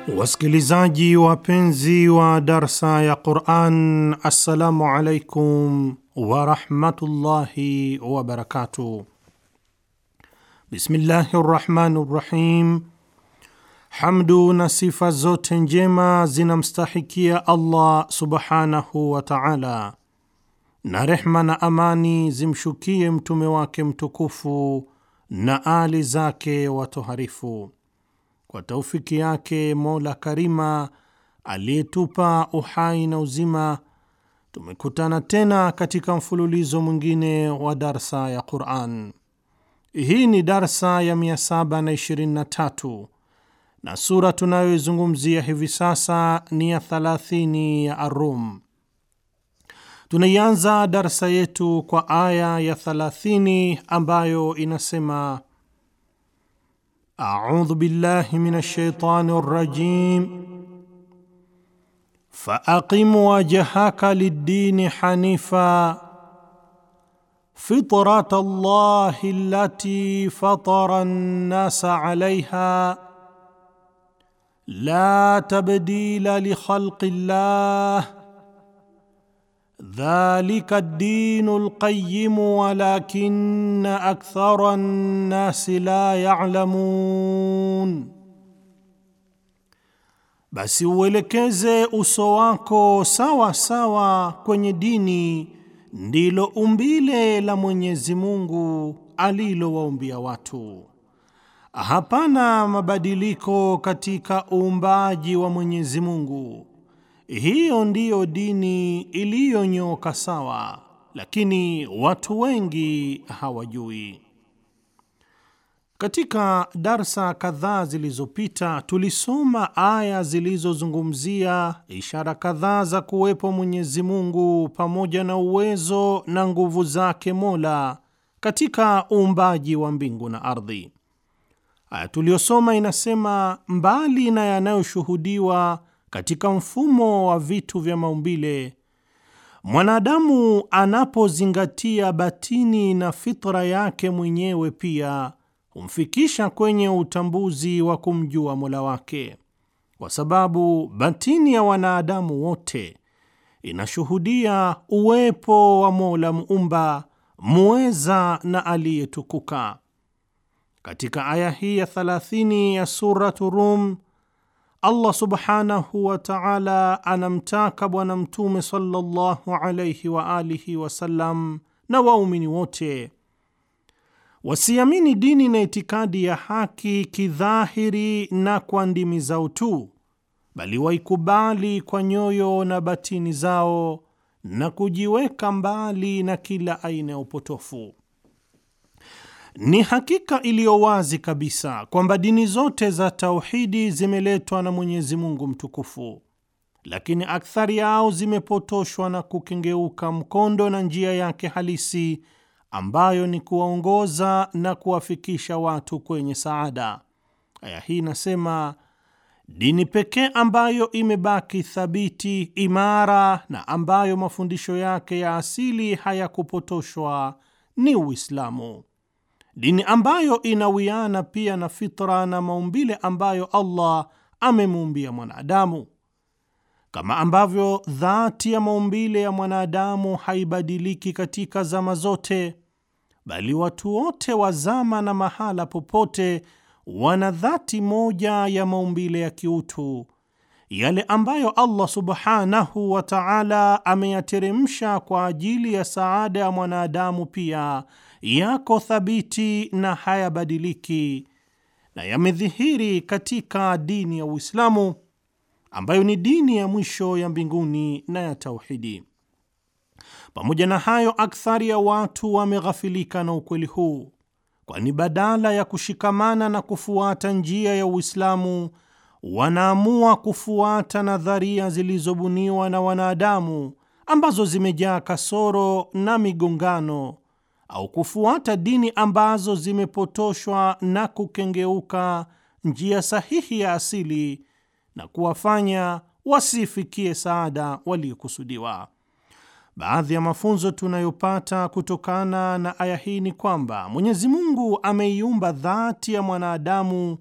Wasikilizaji wapenzi wa darsa ya Quran, assalamu alaikum warahmatullahi wabarakatuh. Bismillahi rrahmani rrahim. Hamdu na sifa zote njema zinamstahikia Allah subhanahu wa taala, na rehma na amani zimshukie mtume wake mtukufu na ali zake watoharifu. Kwa taufiki yake Mola Karima aliyetupa uhai na uzima, tumekutana tena katika mfululizo mwingine wa darsa ya Quran. Hii ni darsa ya 723 na sura tunayoizungumzia hivi sasa ni ya 30 ya Arum. Tunaianza darsa yetu kwa aya ya 30 ambayo inasema A'udhu billahi minash shaitani rrajim Faaqim wajhaka lid-dini hanifa fitrat Allahi allati fatara an-nasa 'alayha la tabdila li khalqi llah dhalika ad-dinu al-qayyim walakinna akthara an-nasi la ya'lamun, basi uelekeze uso wako sawa sawa kwenye dini, ndilo umbile la Mwenyezi Mungu alilowaumbia watu. Hapana mabadiliko katika uumbaji wa Mwenyezi Mungu. Hiyo ndiyo dini iliyonyoka sawa, lakini watu wengi hawajui. Katika darsa kadhaa zilizopita tulisoma aya zilizozungumzia ishara kadhaa za kuwepo Mwenyezi Mungu pamoja na uwezo na nguvu zake Mola katika uumbaji wa mbingu na ardhi. Aya tuliyosoma inasema mbali na yanayoshuhudiwa katika mfumo wa vitu vya maumbile, mwanadamu anapozingatia batini na fitra yake mwenyewe pia humfikisha kwenye utambuzi wa kumjua Mola wake, kwa sababu batini ya wanadamu wote inashuhudia uwepo wa Mola muumba muweza na aliyetukuka. Katika aya hii ya 30 ya Suratu Rum Allah subhanahu wa ta'ala anamtaka Bwana Mtume sallallahu alayhi wa alihi wasallam na waumini wote wasiamini dini na itikadi ya haki kidhahiri na kwa ndimi zao tu, bali waikubali kwa nyoyo na batini zao na kujiweka mbali na kila aina ya upotofu. Ni hakika iliyo wazi kabisa kwamba dini zote za tauhidi zimeletwa na Mwenyezi Mungu mtukufu, lakini akthari yao zimepotoshwa na kukengeuka mkondo na njia yake halisi ambayo ni kuwaongoza na kuwafikisha watu kwenye saada. Aya hii inasema dini pekee ambayo imebaki thabiti, imara na ambayo mafundisho yake ya asili hayakupotoshwa ni Uislamu, dini ambayo inawiana pia na fitra na maumbile ambayo Allah amemuumbia mwanadamu, kama ambavyo dhati ya maumbile ya mwanadamu haibadiliki katika zama zote, bali watu wote wa zama na mahala popote wana dhati moja ya maumbile ya kiutu, yale ambayo Allah subhanahu wa ta'ala ameyateremsha kwa ajili ya saada ya mwanadamu pia yako thabiti na hayabadiliki na yamedhihiri katika dini ya Uislamu ambayo ni dini ya mwisho ya mbinguni na ya tauhidi. Pamoja na hayo, akthari ya watu wameghafilika na ukweli huu, kwani badala ya kushikamana na kufuata njia ya Uislamu wanaamua kufuata nadharia zilizobuniwa na wanadamu ambazo zimejaa kasoro na migongano au kufuata dini ambazo zimepotoshwa na kukengeuka njia sahihi ya asili na kuwafanya wasifikie saada waliokusudiwa. Baadhi ya mafunzo tunayopata kutokana na aya hii ni kwamba Mwenyezi Mungu ameiumba dhati ya mwanadamu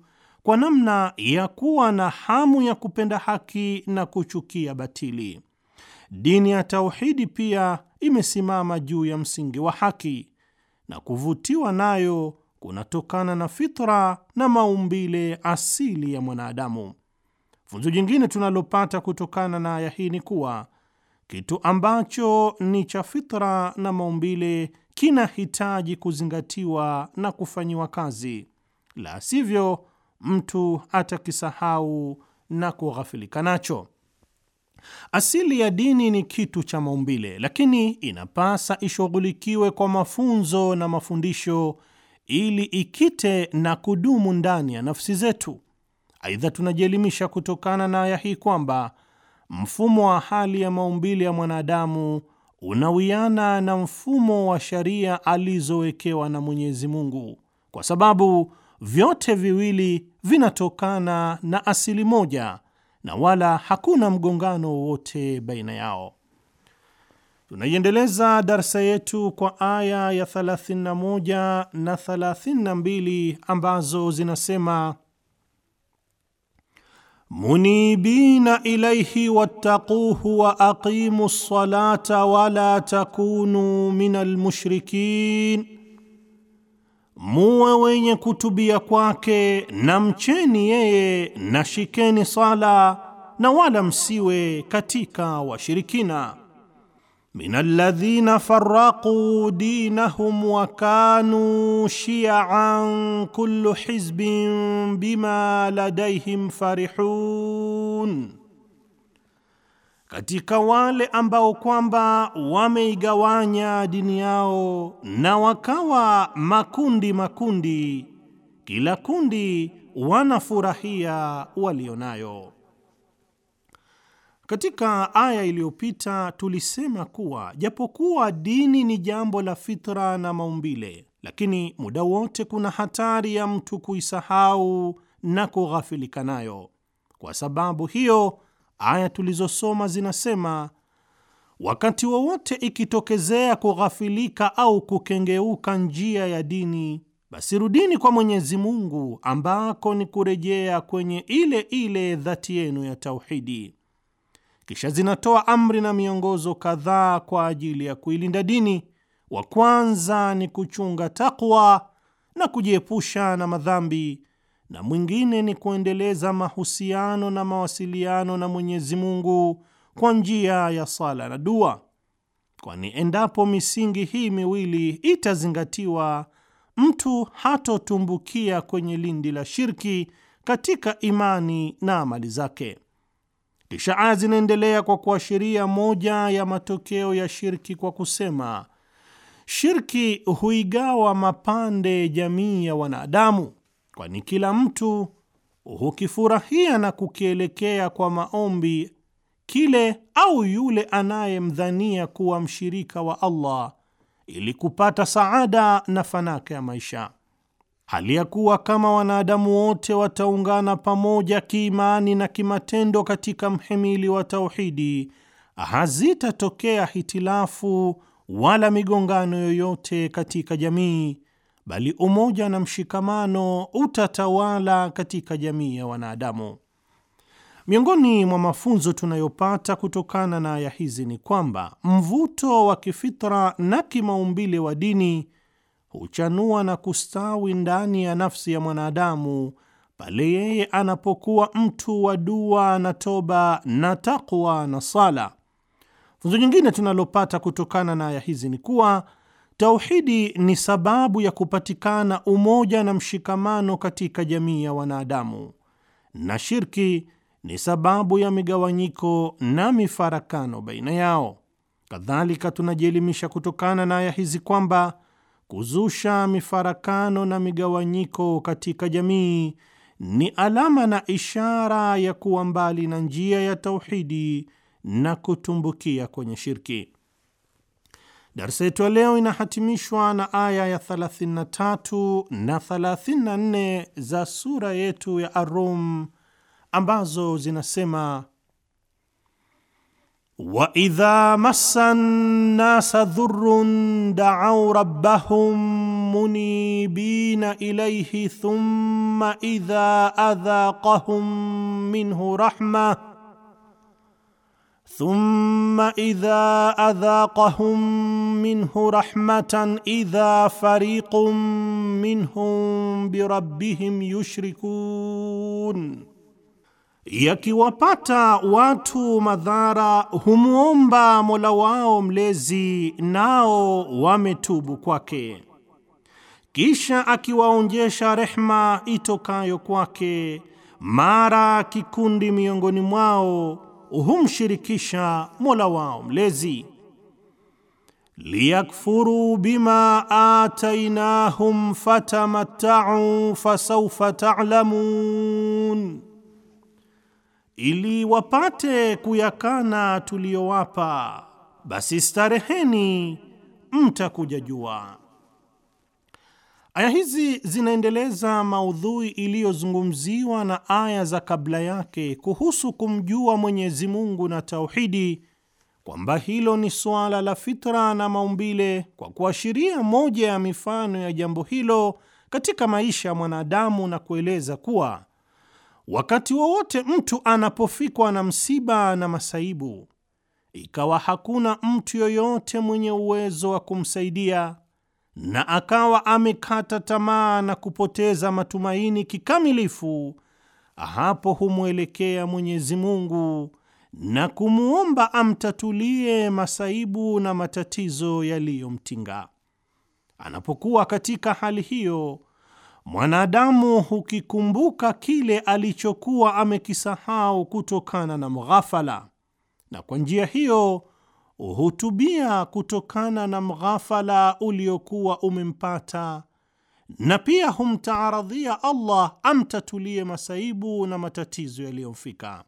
kwa namna ya kuwa na hamu ya kupenda haki na kuchukia batili. Dini ya tauhidi pia imesimama juu ya msingi wa haki na kuvutiwa nayo kunatokana na fitra na maumbile asili ya mwanadamu. Funzo jingine tunalopata kutokana na aya hii ni kuwa kitu ambacho ni cha fitra na maumbile kinahitaji kuzingatiwa na kufanyiwa kazi, la sivyo mtu atakisahau na kughafilika nacho. Asili ya dini ni kitu cha maumbile, lakini inapasa ishughulikiwe kwa mafunzo na mafundisho ili ikite na kudumu ndani ya nafsi zetu. Aidha, tunajielimisha kutokana na aya hii kwamba mfumo wa hali ya maumbile ya mwanadamu unawiana na mfumo wa sharia alizowekewa na Mwenyezi Mungu, kwa sababu vyote viwili vinatokana na asili moja na wala hakuna mgongano wowote baina yao. Tunaiendeleza darsa yetu kwa aya ya 31 na 32 ambazo zinasema munibina ilaihi wattaquhu wa aqimu ssalata wala takunu minal mushrikin, muwe wenye kutubia kwake na mcheni yeye na shikeni sala na wala msiwe katika washirikina. min alladhina farraqu dinahum wa kanu shiyan kullu hizbin bima ladaihim farihun, katika wale ambao kwamba wameigawanya dini yao na wakawa makundi makundi, kila kundi wanafurahia walionayo. Katika aya iliyopita tulisema kuwa japokuwa dini ni jambo la fitra na maumbile, lakini muda wote kuna hatari ya mtu kuisahau na kughafilika nayo. Kwa sababu hiyo, aya tulizosoma zinasema wakati wowote ikitokezea kughafilika au kukengeuka njia ya dini, basi rudini kwa Mwenyezi Mungu ambako ni kurejea kwenye ile ile dhati yenu ya tauhidi. Kisha zinatoa amri na miongozo kadhaa kwa ajili ya kuilinda dini. Wa kwanza ni kuchunga takwa na kujiepusha na madhambi, na mwingine ni kuendeleza mahusiano na mawasiliano na Mwenyezi Mungu kwa njia ya sala na dua, kwani endapo misingi hii miwili itazingatiwa, mtu hatotumbukia kwenye lindi la shirki katika imani na amali zake. Kisha aya zinaendelea kwa kuashiria moja ya matokeo ya shirki kwa kusema, shirki huigawa mapande jamii ya wanadamu, kwani kila mtu hukifurahia na kukielekea kwa maombi kile au yule anayemdhania kuwa mshirika wa Allah ili kupata saada na fanaka ya maisha hali ya kuwa kama wanadamu wote wataungana pamoja kiimani na kimatendo katika mhimili wa tauhidi, hazitatokea hitilafu wala migongano yoyote katika jamii, bali umoja na mshikamano utatawala katika jamii ya wanadamu. Miongoni mwa mafunzo tunayopata kutokana na aya hizi ni kwamba mvuto wa kifitra na kimaumbile wa dini huchanua na kustawi ndani ya nafsi ya mwanadamu pale yeye anapokuwa mtu wa dua na toba na takwa na sala. Funzo nyingine tunalopata kutokana na aya hizi ni kuwa tauhidi ni sababu ya kupatikana umoja na mshikamano katika jamii ya wanadamu, na shirki ni sababu ya migawanyiko na mifarakano baina yao. Kadhalika, tunajielimisha kutokana na aya hizi kwamba kuzusha mifarakano na migawanyiko katika jamii ni alama na ishara ya kuwa mbali na njia ya tauhidi na kutumbukia kwenye shirki. Darsa yetu ya leo inahatimishwa na aya ya 33 na 34 za sura yetu ya Ar-Rum ambazo zinasema wa idha massa nnasa dhurrun da'aw rabbahum munibina ilayhi thumma idha adhaqahum minhu rahmah ثم إذا أذاقهم منه رحمة إذا فريق منهم بربهم يشركون yakiwapata watu madhara humwomba Mola wao mlezi, nao wametubu kwake, kisha akiwaonjesha rehma itokayo kwake, mara kikundi miongoni mwao humshirikisha Mola wao mlezi. liyakfuru bima atainahum fatamattau fasawfa ta'lamun, ili wapate kuyakana tuliyowapa, basi stareheni, mtakuja jua. Aya hizi zinaendeleza maudhui iliyozungumziwa na aya za kabla yake kuhusu kumjua Mwenyezi Mungu na tauhidi, kwamba hilo ni suala la fitra na maumbile, kwa kuashiria moja ya mifano ya jambo hilo katika maisha ya mwanadamu na kueleza kuwa wakati wowote mtu anapofikwa na msiba na masaibu, ikawa hakuna mtu yoyote mwenye uwezo wa kumsaidia na akawa amekata tamaa na kupoteza matumaini kikamilifu, hapo humwelekea Mwenyezi Mungu na kumwomba amtatulie masaibu na matatizo yaliyomtinga. Anapokuwa katika hali hiyo, mwanadamu hukikumbuka kile alichokuwa amekisahau kutokana na mghafala, na kwa njia hiyo hutubia kutokana na mghafala uliokuwa umempata na pia humtaaradhia Allah amtatulie masaibu na matatizo yaliyomfika.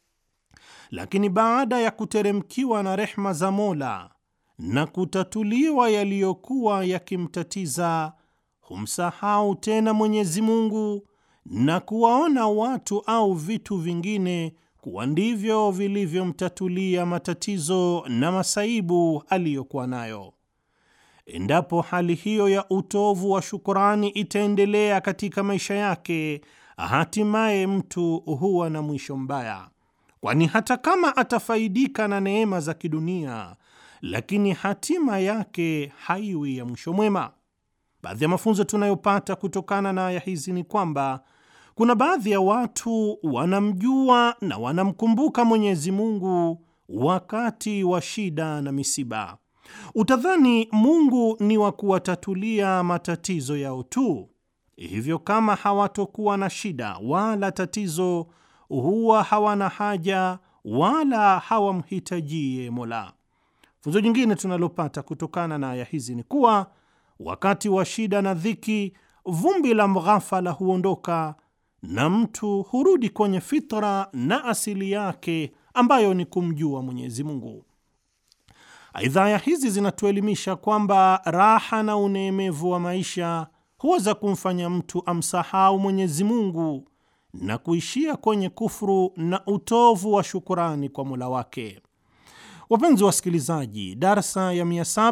Lakini baada ya kuteremkiwa na rehma za Mola na kutatuliwa yaliyokuwa yakimtatiza, humsahau tena Mwenyezi Mungu na kuwaona watu au vitu vingine kuwa ndivyo vilivyomtatulia matatizo na masaibu aliyokuwa nayo. Endapo hali hiyo ya utovu wa shukurani itaendelea katika maisha yake, hatimaye mtu huwa na mwisho mbaya, kwani hata kama atafaidika na neema za kidunia, lakini hatima yake haiwi ya mwisho mwema. Baadhi ya mafunzo tunayopata kutokana na aya hizi ni kwamba kuna baadhi ya watu wanamjua na wanamkumbuka Mwenyezi Mungu wakati wa shida na misiba. Utadhani Mungu ni wa kuwatatulia matatizo yao tu, hivyo kama hawatokuwa na shida wala tatizo, huwa hawana haja wala hawamhitajie Mola. Funzo jingine tunalopata kutokana na aya hizi ni kuwa wakati wa shida na dhiki, vumbi la mghafala huondoka na mtu hurudi kwenye fitra na asili yake ambayo ni kumjua Mwenyezi Mungu. Aidha, aya hizi zinatuelimisha kwamba raha na uneemevu wa maisha huweza kumfanya mtu amsahau Mwenyezi Mungu na kuishia kwenye kufuru na utovu wa shukurani kwa Mola wake. Wapenzi wasikilizaji, darsa ya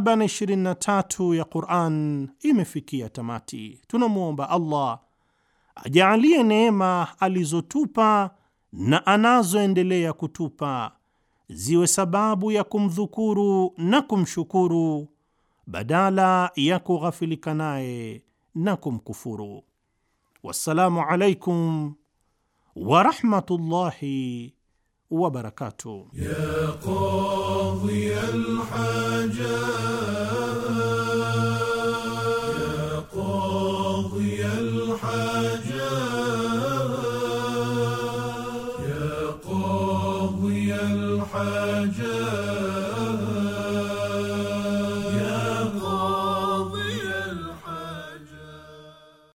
723 ya Quran imefikia tamati. Tunamwomba Allah ajaalie neema alizotupa na anazoendelea kutupa ziwe sababu ya kumdhukuru na kumshukuru badala ya kughafilika naye na kumkufuru. Wassalamu alaikum warahmatullahi wabarakatuh. يا قاضي الحاجات